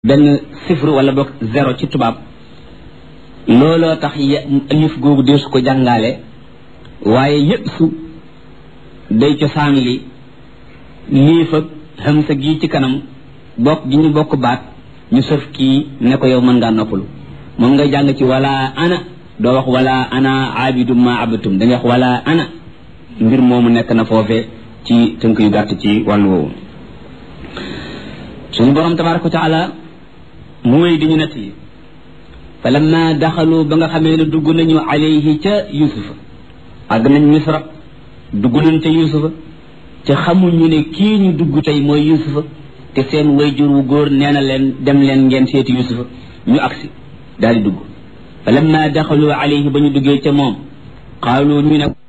benn sifru wala boog zéro ci tubaab looloo tax alif googu deesu ko jàngaale waaye yëpp su day cosaan li liif ak hamsa gi ci kanam bokk gi ñu bokk baat ñu sëf kii ne ko yow mën ngaa noppalu moom ngay jàng ci wala ana doo wax wala ana abidum ma abatum da nga wax wala ana mbir moomu nekk na foofe ci tënk yu gàtt ci wàllu woowu suñu borom tabaraka wa taala mu wéy di ñu nett yi fa lamma daxalu ba nga xamee ne dugg nañu alayhi ca yusufa àgg nañ misra dugg nañ ca yusufa te xamuñu ne kii ñu dugg tey mooy yusufa te seen wayjur wu góor nee na leen dem leen ngeen seeti yusufa ñu agsi daal di dugg fa lamma daxalu alayhi ba ñu duggee ca moom qaalu ñu ne